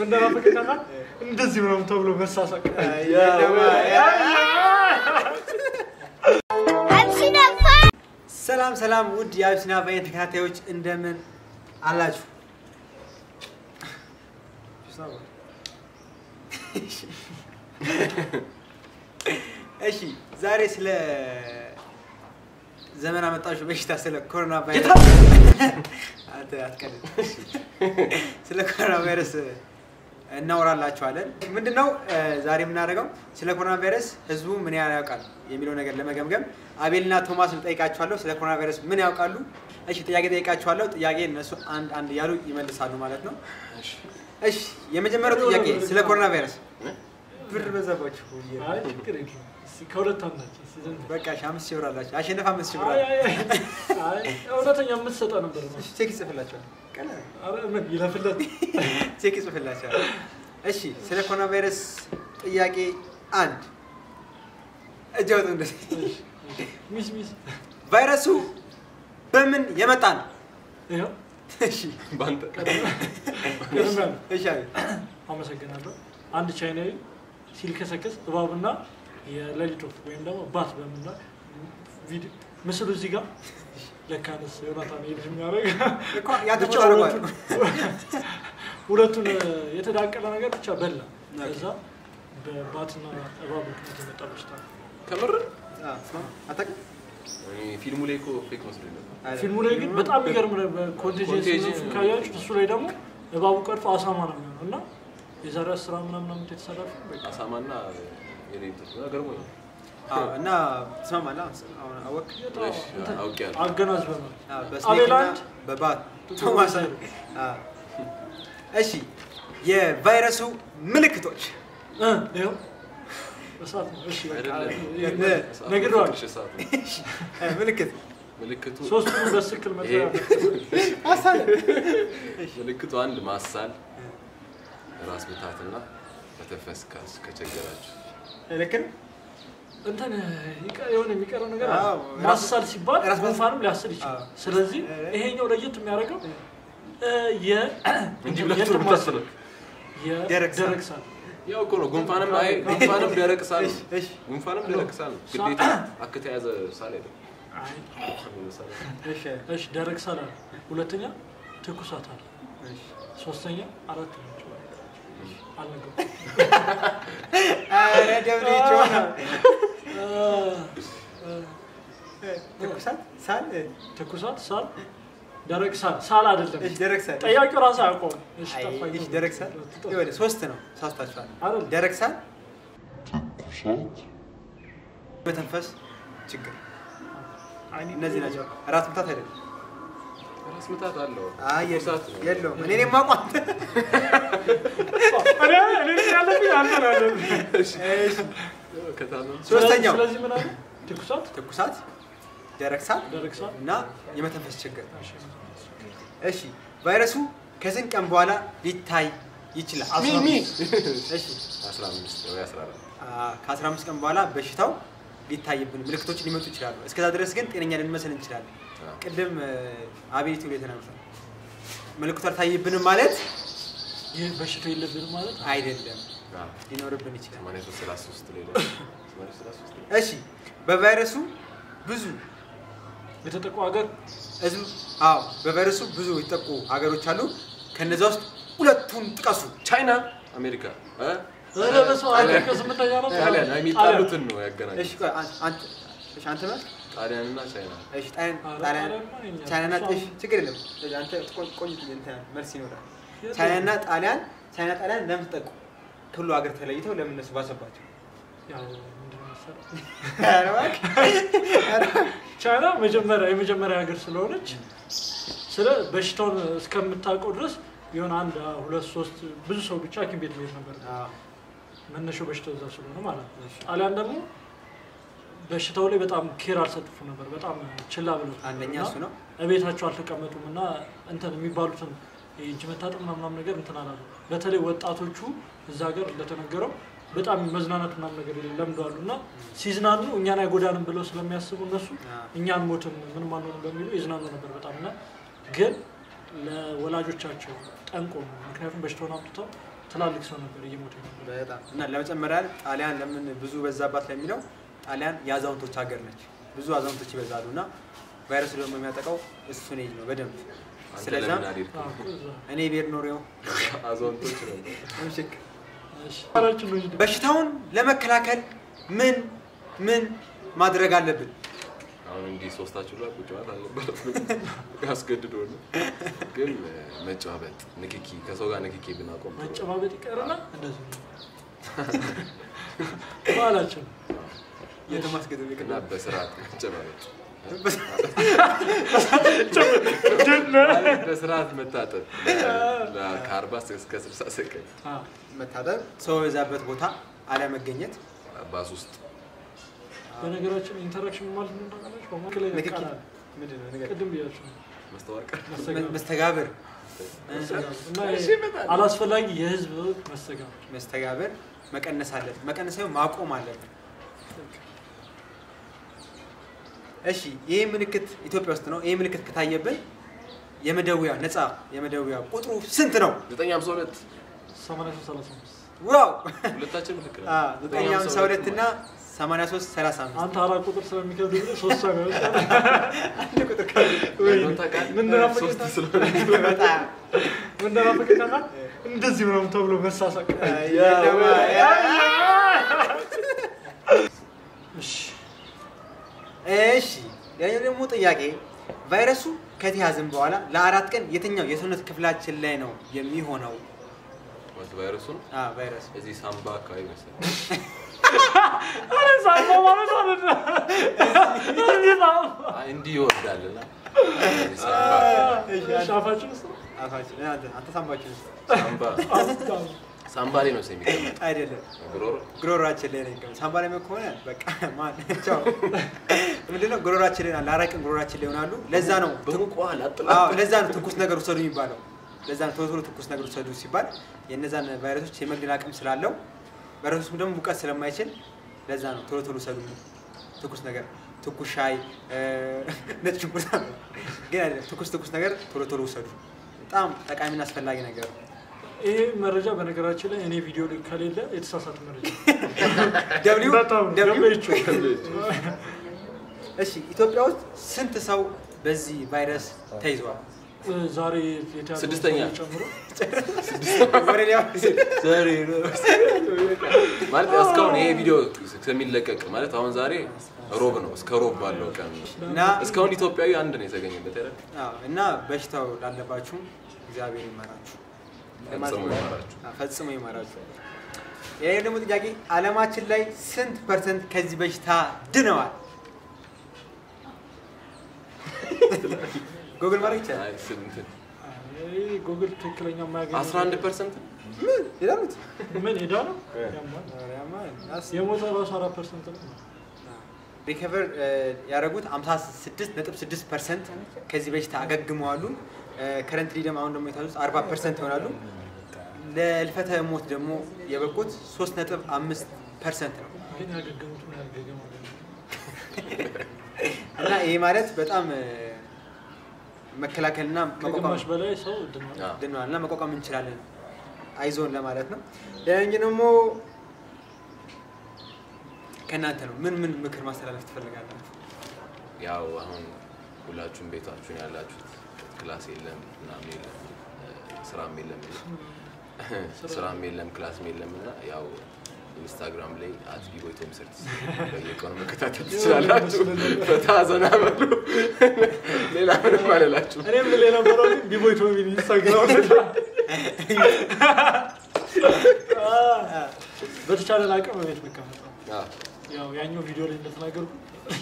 እንደናፍቅ ታውቃለህ? እንደዚህ ምናምን ተብሎ መሳሳቅ ሰላም ሰላም፣ ውድ የአቢሲና ቫይን ተከታታዮች እንደምን አላችሁ? እሺ ዛሬ ስለ ዘመን አመጣሹ በሽታ ስለ ኮሮና ቫይረስ አንተ አትቀልድ። ስለ ኮሮና ቫይረስ እናወራላችኋለን። ምንድነው እ፣ ዛሬ የምናደርገው ስለ ኮሮና ቫይረስ ህዝቡ ምን ያህል ያውቃል የሚለው ነገር ለመገምገም አቤልና ቶማስ ልጠይቃችኋለሁ። ስለ ኮሮና ቫይረስ ምን ያውቃሉ? እሺ ጥያቄ ጠይቃችኋለሁ። ጥያቄ እነሱ አንድ አንድ እያሉ ይመልሳሉ ማለት ነው። እሺ የመጀመሪያው ጥያቄ ስለ ኮሮና ቫይረስ ብር በዛባችሁ። አይ ችግር የለውም። እስኪ ከሁለት አንዳችን እስኪ ዘንድ በቃ እሺ፣ አምስት ሺህ ብር አላችሁ። አሸነፍ አምስት ሺህ ብር አይ አለ። አይ አይ አይ እውነተኛ የምትሰጠው ነበር ነው። እሺ፣ ቼክ ይጽፍላችኋል። ቀላል ነው። አረ ምን ይለፍለት ቼክ ይጽፍላችኋል። እሺ ስለ ኮሮና ቫይረስ ጥያቄ አንድ እጅ አውጡ። እንደዚህ ሚስ ሚስ ቫይረሱ በምን የመጣ ነው? ይኸው እሺ በአንተ ቀደም ቀደም ያለ እሺ አቤት። አመሰግናለሁ። አንድ ቻይናዊ ሲልከሰከስ እባብና የሌሊት ወፍ ወይም ደግሞ ባት በምና ቪዲዮ ምስሉ እዚህ ጋር ለካንስ ዮናታን ሄድ የሚያደርግ እኮ ያንተ ብቻ ቦታ አድርጓል። ሁለቱን ሁለቱን የተዳቀለ ነገር ብቻ በላ። ከዛ በባትና እባብ ምክንያት የመጣ በሽታ ነው። ከምር አዎ፣ ስማ፣ አታውቅም? እኔ ፊልሙ ላይ እኮ ፌክ መስሎኝ ነበር። አይደለም። ፊልሙ ላይ ግን በጣም የሚገርም ኮንቴጀንስ Contagion- ካያችሁ እሱ ላይ ደግሞ እባቡ ቀርፎ አሳማ ነው የሚሆነው እና የዛሬ አስራ ምናምን ዓመት የተሰራ ፊልም በቃ አሳማና የሌሊት ገርሞኝ አዎ፣ እና ትሰማማለህ? አሁን አወቅህ? እሺ፣ አውቄያለሁ። አገናዝበናል። አዎ፣ አቤል በስኔክና አንድ በባት ቶማስ አንድ። አዎ። እሺ የቫይረሱ ምልክቶች እ ይኸው እሳት ነው። እሺ በቃ አይደለም። ይሄ- ነ- እሳቱ ነግሬዋለሁ። ትንሽ እሳት ነው። እ፣ ምልክት ምልክቱ ሶስቱን በትክክል ይሄ መጥሪያ ምልክቱ አንድ ማሳል፣ ራስ ምታትና መተንፈስ ካስ ከቸገራችሁ ልክ ነው? እንትን ይቀ- የሆነ የሚቀረው ነገር አዎ፣ አለ። ማሳል ሲባል ራስ ምታት- ጉንፋንም ሊያስል ይችላል። አዎ። ስለዚህ እ- ይሄኛው ለየት የሚያደርገው እ፣ የ እንጂ እንትን ሁለቱ የእንትን ማሳል ነው። ደረቅ ሳል። የደረቅ ሳል ያው እኮ ነው። ጉንፋንም አይ ጉንፋንም ደረቅ ሳል ነው። እሺ፣ እሺ። ጉንፋንም ደረቅ ሳል ነው። ግዴታ አክተ የያዘ ሳል አይደለም። አይ፣ ሳል እሺ፣ እሺ ደረቅ ሳል አለ። ሁለተኛ ትኩሳት አለ። እሺ። ሶስተኛ አራት ናቸው። አልነገርኩም። ኧረ ደብሊው ነው። እ፣ እ፣ ትኩሳት፣ ሳል፣ እ፣ ትኩሳት፣ ሳል፣ ደረቅ ሳል ሳል አይደለም። እሺ፣ ደረቅ ሳል። ጠያቂው ራሱ አያውቀውም። እሺ አይ፣ ጠፋኝ። እሺ፣ ደረቅ ሳል ይኸውልህ፣ ሶስት ነው። ሳስታችኋል። አይደል? ደረቅ ሳል፣ መተንፈስ ችግር፣ አይኔ እነዚህ ናቸው። ራስ ምታት አይደለም። ራስ ምታት አለው። አይ ትኩሳት የለውም፣ ነው። የለውም። እኔ እኔ የማውቀው አንተ እኔ እኔ ያለብኝ አንተ ነው ያለብኝ። ከታመም ሶስተኛው ስለዚህ ምን አለ? ትኩሳት፣ ትኩሳት፣ ደረቅ ሳል ደረቅ ሳል፣ እና የመተንፈስ ችግር። እሺ ቫይረሱ ከስንት ቀን በኋላ ሊታይ ይችላል? ሚሚ እሺ 15 ወይ 14 አ- ከ15 ቀን በኋላ በሽታው ሊታይብን ምልክቶች ሊመጡ ይችላሉ። እስከዛ ድረስ ግን ጤነኛ ልንመስል እንችላለን። አዎ። ቅድም አቤቱ ላይ ተናግሯል። ምልክቱ አልታይብንም ማለት ይህ በሽታ የለብንም ማለት ነው። አይደለም፣ አዎ። ሊኖርብን ይችላል። 83 33 ላይ ደግሞ 83 ላይ እሺ በቫይረሱ ብዙ የተጠቁ ሀገር ህዝብ አዎ በቫይረሱ ብዙ የተጠቁ ሀገሮች አሉ። ከነዛ ውስጥ ሁለቱን ጥቀሱ። ቻይና አሜሪካ እ? ኧረ በስመ አብ አንተ ከስምንተኛ ነው ጣሊያን አይ የሚጣሉትን ነው ያገናኘው። እሺ ቆይ አን- አንተ እሺ አንተ ማለት ጣሊያን እና ቻይና እሺ ጣሊያን ኧረ ጣሊያን ጣሊያንማ የኛ ነው። ቻይናና እሷ- እሺ ችግር የለም። እሺ አንተ ቆይ- ቆይ እንትን መልስ ይኖራል። የት ቻይናና ጣሊያን ቻይና ጣሊያን ለምን ተጠቁ? ከሁሉ ሀገር ተለይተው ለምን እነሱ ባሰባቸው? ያው ምንድን ነው መሰለህ? ኧረ እባክህ፣ ኧረ እባክህ። ቻይና መጀመሪያ የመጀመሪያ ሀገር ስለሆነች ስለ በሽታውን እስከምታውቀው ድረስ የሆነ አንድ ሁለት ሶስት ብዙ ሰው ብቻ ሐኪም ቤት መሄድ ነበር አዎ፣ መነሻው በሽታው እዛ ስለሆነ ማለት ነው። ጣሊያን ደግሞ በሽታው ላይ በጣም ኬር አልሰጡም ነበር። በጣም ችላ ብለው አንደኛ እሱ ነው። እቤታቸው አልተቀመጡም እና እንትን የሚባሉትን የእጅ መታጠብ ምናምን ነገር እንትን አላሉ። በተለይ ወጣቶቹ እዛ ሀገር እንደተነገረው በጣም መዝናናት ምናምን ነገር ለምደዋሉ እና ሲዝናኑ እኛን አይጎዳንም ብለው ስለሚያስቡ እነሱ አዎ። እኛን ሞትም ምንም አንሆንም በሚሉ ይዝናኑ ነበር በጣም እና ግን ለወላጆቻቸው ጠንቆ ነው። ምክንያቱም በሽታውን አምጥተው ትላልቅ ሰው ነበር እየሞተ ነበር። በጣም እና ለመጨመሪያ ያህል ጣሊያን ለምን ብዙ በዛባት ለሚለው ጣሊያን የአዛውንቶች ሀገር ነች። ብዙ አዛውንቶች ይበዛሉ እና ቫይረሱ ደግሞ የሚያጠቃው እሱን ኤጅ ነው በደንብ አንተ ስለዛ ለምን አልሄድክም? አዎ እኮ እዛ። እኔ ብሄድ ኖሬው አዛውንቶች ነው። ምሽክ እሺ። አራችን ነው እንጂ በሽታውን ለመከላከል ምን ምን ማድረግ አለብን? አሁን እንዲህ ሶስታችሁ ላይ ቁጭ ማለት አልነበረም። ያስገድዶ ነው። ግን እ፣ መጨባበጥ፣ ንክኪ ከሰው ጋር ንክኪ ብናቆም ጥሩ ነው። መጨባበጥ ይቀርና እንደዚህ ነው ባህላችን። የተማስገደ እና በስርዓት መጨባበጥ፣ በስርዓት መታጠብ ለ- ከአርባ እስከ ስልሳ ሰከንድ አዎ። መታጠብ፣ ሰው የበዛበት ቦታ አለመገኘት፣ ባስ ውስጥ በነገራችን ኢንተራክሽን ማለት ምን ታውቃላችሁ? በመካከል ላይ ንክኪ ቃል አለ። ምንድን ነው ነገር ቅድም ብያችሁ ነው። መስተዋቀር መስተጋብር። መስተጋብር እና አላስፈላጊ የህዝብ መስተጋብር መስተጋብር መቀነስ አለብን። መቀነስ ሳይሆን ማቆም አለብን። እሺ ይህ ምልክት ኢትዮጵያ ውስጥ ነው። ይህ ምልክት ከታየብን የመደወያ ነፃ የመደወያ ቁጥሩ ስንት ነው? ዘጠኝ ሃምሳ ሁለት 8335 ዋው ሁለታችን ልክ ነን። አ፣ ዘጠኝ ሃምሳ ሁለት እና 83 35 አንተ አራት ቁጥር ስለሚከብድ ብለህ ሶስት ሰው ነው አንድ ቁጥር ካለ ያለውን ታውቃለህ? ምን ነው ሶስት ስለሆነ በጣም ምን እንደናፈቀኝ እንደዚህ ምናምን ተብሎ መሳሳቅ እሺ እሺ ያኛው ደግሞ ጥያቄ ቫይረሱ ከተያዝን በኋላ ለአራት ቀን የትኛው የሰውነት ክፍላችን ላይ ነው የሚሆነው? ማለት ቫይረሱ ነው። አ ቫይረሱ እዚህ ሳምባ አካባቢ መሰለኝ። አረ ሳማ ማለት አለ እዚህ ነው አይ እንዲህ ይወርዳልና እዚህ ሳምባ ሻፋችን ውስጥ አፋችን አንተ አንተ ሳምባችን ውስጥ ሳምባ አውጣው ሳምባ ላይ ነው የሚቀመጥ አይደለም ጉሮሮ ጉሮሯችን ላይ ነው የሚቀመጥ። ሳምባ ላይ ከሆነ በቃ ማን ቻው። ምንድነው ጉሮሯችን ላይ ለአራት ቀን ጉሮሯችን ላይ ይሆናሉ። ለዛ ነው በሙቋ አዎ ላጥላ ለዛ ነው ትኩስ ነገር ውሰዱ የሚባለው። ለዛ ነው ቶሎ ቶሎ ትኩስ ነገር ውሰዱ ሲባል የእነዛን ቫይረሶች የመግደል አቅም ስላለው ቫይረሶችም ደግሞ ሙቀት ስለማይችል ለዛ ነው ቶሎ ቶሎ ውሰዱ ትኩስ ነገር ትኩስ ሻይ እ፣ ነጭ ሽንኩርት ግን አይደለም ትኩስ ትኩስ ነገር ቶሎ ቶሎ ውሰዱ። በጣም ጠቃሚና አስፈላጊ ነገር ነው። ይሄ መረጃ በነገራችን ላይ እኔ ቪዲዮ ላይ ከሌለ የተሳሳተ መረጃ ደብሊው በጣም ደብሊው ደብሊው እሺ ኢትዮጵያ ውስጥ ስንት ሰው በዚህ ቫይረስ ተይዘዋል? ዛሬ የተያዘው ስድስተኛ። ሰው ጨምሮ ወደ ሌላ ማለት እስካሁን ይሄ ቪዲዮ ከሚለቀቅ ማለት አሁን ዛሬ ሮብ ነው። እስከ ሮብ ባለው ቀን ነው። እና እስካሁን ኢትዮጵያዊ አንድ ነው የተገኘበት አይደል? አዎ፣ እና በሽታው ላለባችሁ እግዚአብሔር ይመራችሁ ፈጽሞ ይማራችሁ። አዎ፣ ፈጽሞ ይመራችሁ። ይሄ ደግሞ ጥያቄ ዓለማችን ላይ ስንት ፐርሰንት ከዚህ በሽታ ድነዋል? ጎግል ማድረግ ይቻላል። አይ ስንት? ይሄ ጉግል ትክክለኛ የማያገኝ 11 ፐርሰንት ምን ይላሉት? ምን ሄዳ ነው ያማል። የሞተ ራሱ አራት ፐርሰንት ነው። ሪከቨር ያደረጉት 56.6 ፐርሰንት ከዚህ በሽታ አገግመዋሉ። ከረንትሊ ደግሞ አሁን ደግሞ የታዙት 40 ፐርሰንት ይሆናሉ። ለልፈተ ሞት ደግሞ የበቁት 3.5 ፐርሰንት ነው ግን ያገገሙት ነው ያገገሙ እና ይሄ ማለት በጣም እ፣ መከላከልና መቋቋም ከግማሽ በላይ ሰው ድኗል። አዎ። ድነዋል እና መቋቋም እንችላለን አይዞን ለማለት ነው። ሌላኛው ደግሞ ከእናንተ ነው። ምን ምን ምክር ማስተላለፍ ትፈልጋላችሁ? ያው አሁን ሁላችሁም ቤታችሁን ያላችሁት ክላስ የለም ምናምን የለም እ፣ ስራም የለም ስራም የለም ክላስም የለም እና ያው ኢንስታግራም ላይ አት ቢቦይ ቶም ሰርት በየቀኑ መከታተል ትችላላችሁ። ፈታ ዘና በሉ። ሌላ ምንም አልላችሁ። እኔም ልል የነበረው ግን ቢቦይ ቶሚ ኢንስታግራም በተቻለን አቅም ቤት መቀመጥ ነው። አዎ። ያው ያኛው ቪዲዮ ላይ እንደተናገርኩ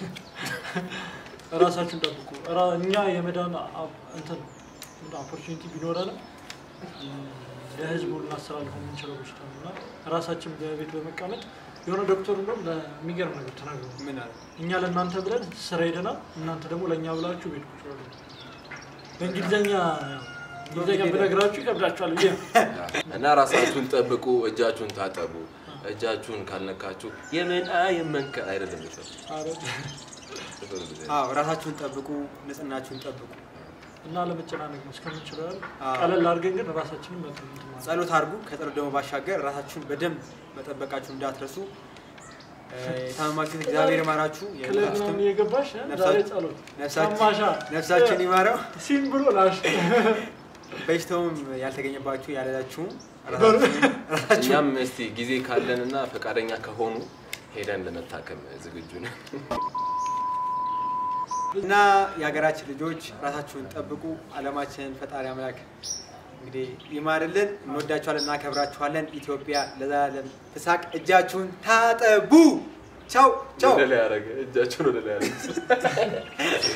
ራሳችሁን ጠብቁ። ራ- እኛ የመዳን አ- እንትን ኦፖርቹኒቲ ቢኖረንም ለህዝቡ ልናስተላልፈው የምንችለው በሽታ ነው እና ራሳችን በቤት በመቀመጥ የሆነ ዶክተሩ እንደውም ለሚገርም ነገር ተናግሩ ምን አለ? እኛ ለእናንተ ብለን ስራ ሄደናል፣ እናንተ ደግሞ ለእኛ ብላችሁ ቤት ቁጭ በሉ። በእንግሊዝኛ እንግሊዝኛ ብነግራችሁ ይከብዳችኋል ብዬ ነው። እና ራሳችሁን ጠብቁ፣ እጃችሁን ታጠቡ። እጃችሁን ካልነካችሁ የምን የመንከ አይደለም ይፈል ኧረ አዎ ራሳችሁን ጠብቁ፣ ንጽህናችሁን ጠብቁ። እና ለመጨናነቅ ነው እስከምንችለው ያህል አዎ። ቀለል አድርገን ግን ራሳችንን መጠን እንትን ማለት ነው። ጸሎት አድርጉ። ከጸሎት ደግሞ ባሻገር ራሳችሁን በደንብ መጠበቃችሁ እንዳትረሱ። እ፣ የታመማችሁት እግዚአብሔር ይማራችሁ። ክለብ የሞታችሁትም ምናምን እየገባሽ እ? ነፍሳ- ዛሬ ጸሎት ነፍሳችን- ሰማሻ ነፍሳችን ይማረው። ሲም ብሎ ላሽ በሽታውም ያልተገኘባችሁ ያለላችሁም በር- ራሳችሁ እኛም እስቲ ጊዜ ካለን እና ፈቃደኛ ከሆኑ ሄደን ለመታከም ዝግጁ ነን። እና የሀገራችን ልጆች ራሳችሁን ጠብቁ። አለማችንን ፈጣሪ አምላክ እንግዲህ ይማርልን። እንወዳችኋለን፣ እናከብራችኋለን። ኢትዮጵያ ለዘላለም ትሳቅ። እጃችሁን ታጠቡ። ቻው ቻው። ወደ ላይ ያደረገ እጃቸውን ወደ ላይ ያደረገ